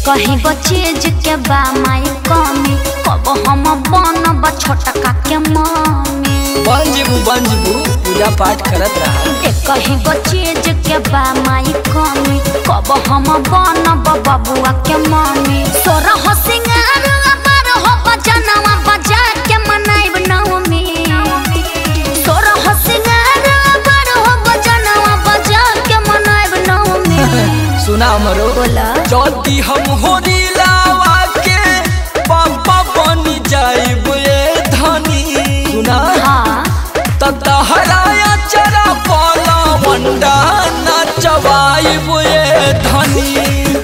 कहीं गो चीज के बा माई कमी कब हम बनब छोटका के मम्मी बंजबू बंजबू पूजा पाठ करत रहा ए कहीं गो चीज के बा माई कमी कब हम बनब बबुआ के मम्मी तोरा हो सिंगार अबर हो बजनवा बजा के मनाइब नवमी तोरा हो सिंगार अबर हो बजनवा बजा के मनाइब नवमी सुना हमरो बोला जल्दी हम होरी लावा के पापा बनी जाइब ए धनी सुना हाँ तहराया चरा पाला मंडा नचवाइब ए धनी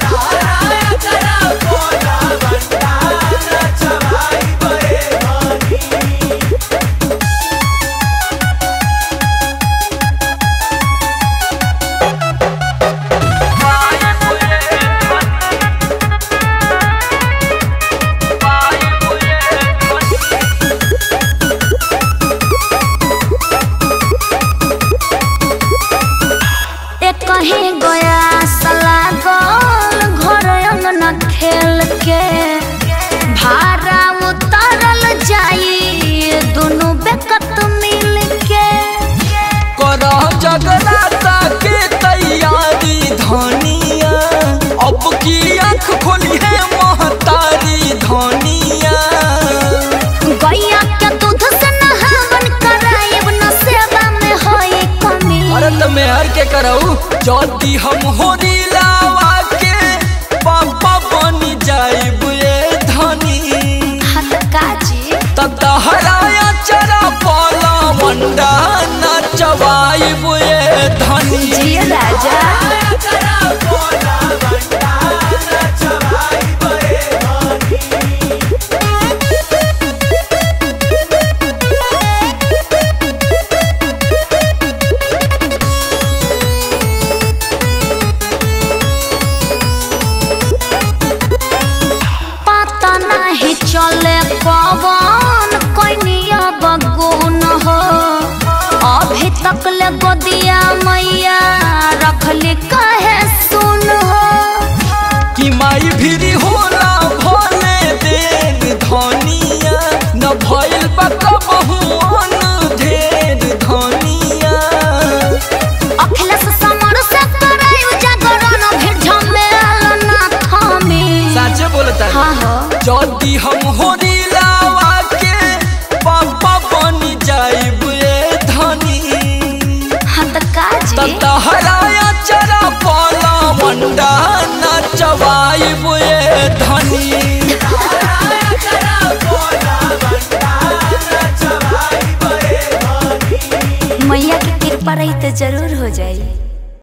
एक कहीं गया सला गोल घर अंगना खेल के भारा उतरल जाई दोनों बेकत मिल के कर जगराता के तैयारी धनिया अब की आँख खोली है महतारी धनिया गैया के दूध से नहावन कराइब न सेवा में होई कमी अरे तो मेहर के करऊ जल्दी हम होरी लावा के पापा बनी जाइब ए धनी हाथ काजी तहराया चरा पाला मंडा नचवाइब ए धनी जिया राजा पता नहीं चले पवन कनिया बगुन हो अभी तक ले गोदिया मैया रखली कहे सुन हो कि माई भिरी होला भले देर धनिया न भइल बा कबहुअन ढेर धनिया अखिलेश समर से कराई जागरण भीड़ झमेल ना थमी साचे बोलता है हाँ हो जल्दी हम होरी लावा के पापा बनी जाइब ए धनी हाथ काजी तहराया चरा पाला मंडा नचवाइब ए धनी मैया की कृपा रही तो जरूर हो जाई